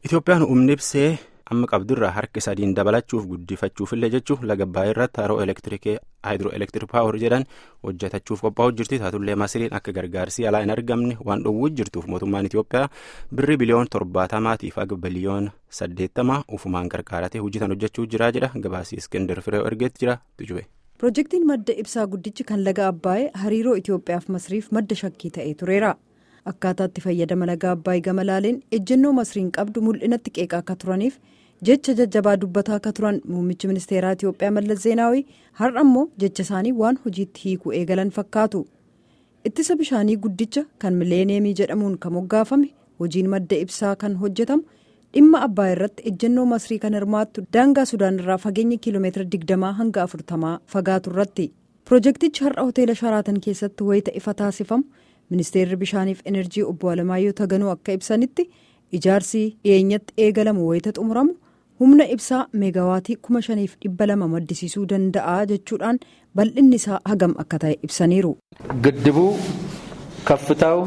Itoophiyaan humni ibsee amma qabdurraa harki sadiin dabalachuuf guddifachuufillee jechuun laga Abbaayyaa irratti haroo elektirikii haayidroo elektirik paawar jedhan hojjetachuuf qophaa'u jirti taatullee masiriin akka gargaarsi alaa hin argamne waan dhowwuu jirtuuf mootummaan Itoophiyaa birrii biliyoon torbaatamaatiif aga biliyoon saddeettama ufumaan gargaaratee hojjetan hojjechuu jira jedha gabaasii iskindar firee ergeetti jira tujube. Pirojektiin madda ibsaa guddichi kan laga Abbaayee hariiroo Itoophiyaaf masriif madda shakkii ta'ee tureera. Akkaataa itti fayyadama laga Abbaayee gama laaleen ejjennoo masriin qabdu mul'inatti qeeqaa akka turaniif jecha jajjabaa dubbataa akka turan muummichi ministeeraa Itoophiyaa Mallas Zeenaawii har'a immoo jecha isaanii waan hojiitti hiikuu eegalan fakkaatu. Ittisa bishaanii guddicha kan mileeneemii jedhamuun kan moggaafame hojiin madda ibsaa kan hojjetamu dhimma Abbaayee irratti ejjennoo masrii kan hirmaattu daangaa Sudaan irraa fageenya kiiloomeetira digdamaa hanga afurtamaa fagaatu irratti. Pirojektichi har'a hoteela Sharaatan keessatti wayita ifa taasifamu. ministeerri bishaaniif enerjii obbo Alamaayyoo Taganuu akka ibsanitti ijaarsi dhiyeenyatti eegalamu wayita xumuramu humna ibsaa meegawaatii kuma shaniif dhibba lama maddisiisuu danda'a jechuudhaan bal'inni isaa hagam akka ta'e ibsaniiru. ግድቡ ከፍታው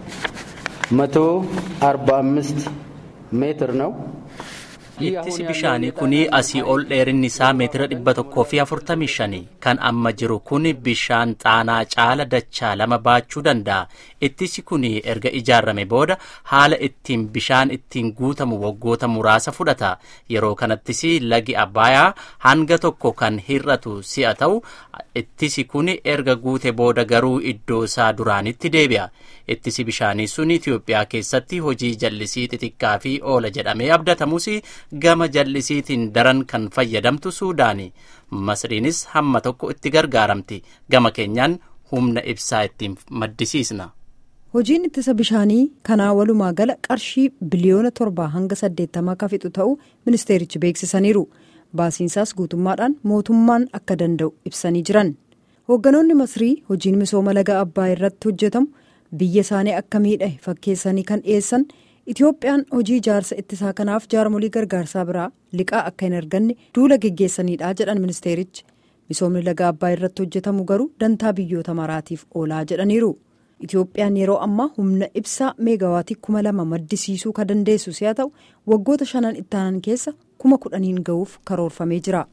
መቶ አርባ አምስት ሜትር ነው። ittisi bishaanii kun asii ol dheerinni isaa meetira dhibba tokkoo fi afurtamii shani kan amma jiru kun bishaan xaanaa caala dachaa lama baachuu danda'a ittisi kun erga ijaarame booda haala ittiin bishaan ittiin guutamu waggoota muraasa fudhata yeroo kanattis lagi abbaayaa hanga tokko kan hir'atu si'a ta'u ittisi kun erga guute booda garuu iddoo isaa duraanitti deebi'a ittisi bishaanii sun itiyoophiyaa keessatti hojii jallisii xixiqqaa fi oola jedhamee abdatamus gama jallisiitiin daran kan fayyadamtu suudaani masriinis hamma tokko itti gargaaramti gama keenyaan humna ibsaa ittiin maddisiisna. hojiin ittisa bishaanii kanaa walumaa gala qarshii biliyoona torbaa hanga saddeettamaa akka fixu ta'uu ministeerichi beeksisaniiru baasiinsaas guutummaadhaan mootummaan akka danda'u ibsanii jiran hoogganoonni masrii hojiin misooma laga abbaa irratti hojjetamu biyya isaanii akka miidhe fakkeessanii kan dhiyeessan. Itoophiyaan hojii ijaarsa ittisaa kanaaf jaarmolii gargaarsaa biraa liqaa akka hin arganne duula geggeessanidha jedhan ministeerichi misoomni laga abbaa irratti hojjetamu garuu dantaa biyyoota maraatiif oolaa jedhaniiru Itoophiyaan yeroo ammaa humna ibsaa meegawaatii kuma lama maddisiisuu kan dandeessu si'a ta'u waggoota shanan ittaanan keessa kuma kudhaniin ga'uuf karoorfamee jira.